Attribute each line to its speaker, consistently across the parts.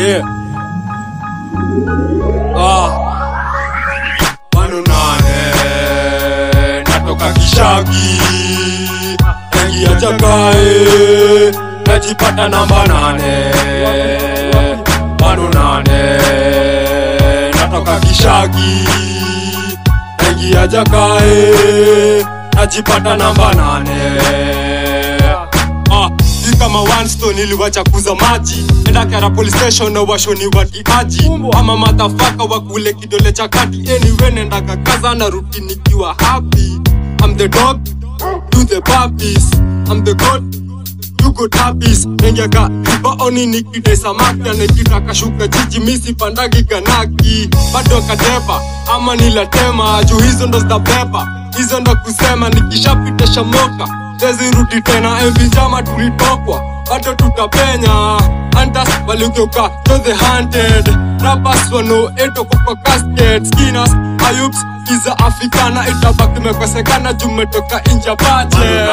Speaker 1: Yeah. Ah. Manu nane natoka kishagi ingia chakae najipata namba nane Manu nane natoka kishagi ingia chakae najipata namba nane Ah, hii kama one stone iliwacha kuza maji enda kara police station na washoni watiaji ama madhafaka wakule kidole cha kati anyway nenda kakaza na ruti nikiwa happy I'm the dog you the puppies I'm the god you good puppies nengeka riba oni nikide samaki anekitaka shuka jiji misi pandagi kanaki bado katepa ama nilatema juu hizo ndo zitabeba hizo ndo kusema nikishapitisha moka tezirudi tena enzi njama tulitokwa bado tutapenya Hunters waligeuka to the hunted Rappers wano eto kwa casket Skinners, Ayups, Iza Afrikana itabaki mekosekana jumetoka inja budget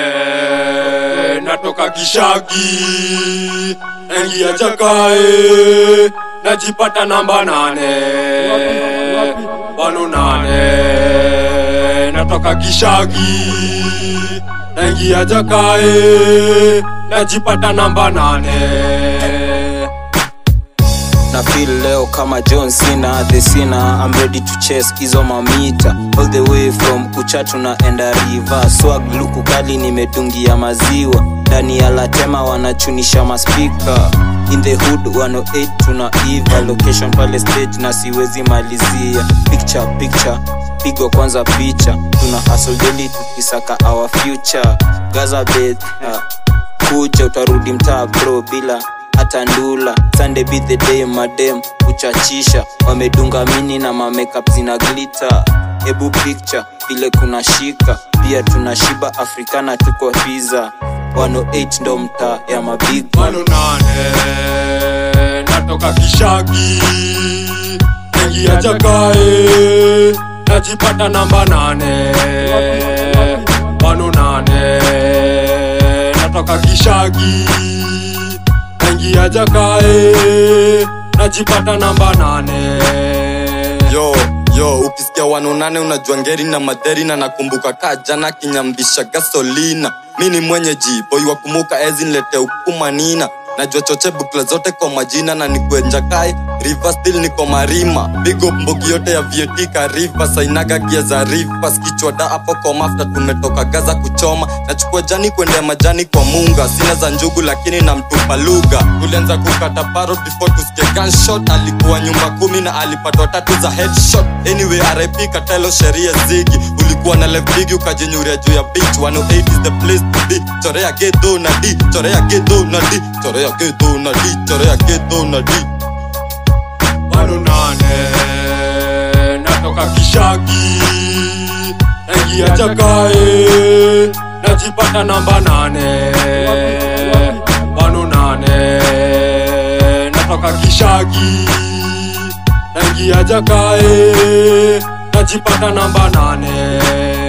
Speaker 1: natoka kishagi Engia jakae najipata namba nane Wano nane natoka kishagi naingia jakae najipata namba nane
Speaker 2: na feel leo kama john cena the cena i'm ready to chase hizo mamita all the way from kuchatu na enda river swag luku kali nimedungia maziwa ndani ya latema wanachunisha maspika in the hood 108 tuna iva location pale stage na siwezi malizia picture picture pigwa kwanza picha tuna hustle daily tukisaka our future gaza bed uh, kuja utarudi mtaa bro bila hata ndula sunday be the day madem kuchachisha wamedunga mini na mamakeup zina glita ebu picture vile kuna shika pia tuna shiba afrikana tuko pizza 108 ndo mtaa ya mabig
Speaker 1: Wano nane natoka kishagi ingia jakae najipata namba nane Wano nane natoka kishagi ingia jakae najipata namba nane
Speaker 3: yo yo ukisikia wanonane unajua ngeri na madheri na nakumbuka kaa jana kinyambisha gasolina mi ni mwenye ji boy wa kumuka ezi nilete ukumanina najua choche bukla zote kwa majina na nikwenja kai river still niko marima big up mbogi yote ya vietika river sainaga gia za rivers kichwa da hapo kwa mafta tumetoka gaza kuchoma nachukua jani kwendea majani kwa munga sina za njugu lakini namtupa lugha tulianza kukata parrot before tusikie gunshot alikuwa nyumba kumi na alipatwa tatu za headshot anyway rip katelo sheria zigi ulikuwa na left big ukajinyuria juu ya beach 108 is the place to be chorea gedo na d chorea gedo na d chorea gedo na d chorea gedo na d
Speaker 1: Wano nane natoka kishagi ingia jakae najipata namba nane Wano nane natoka kishagi ingia jakae najipata namba nane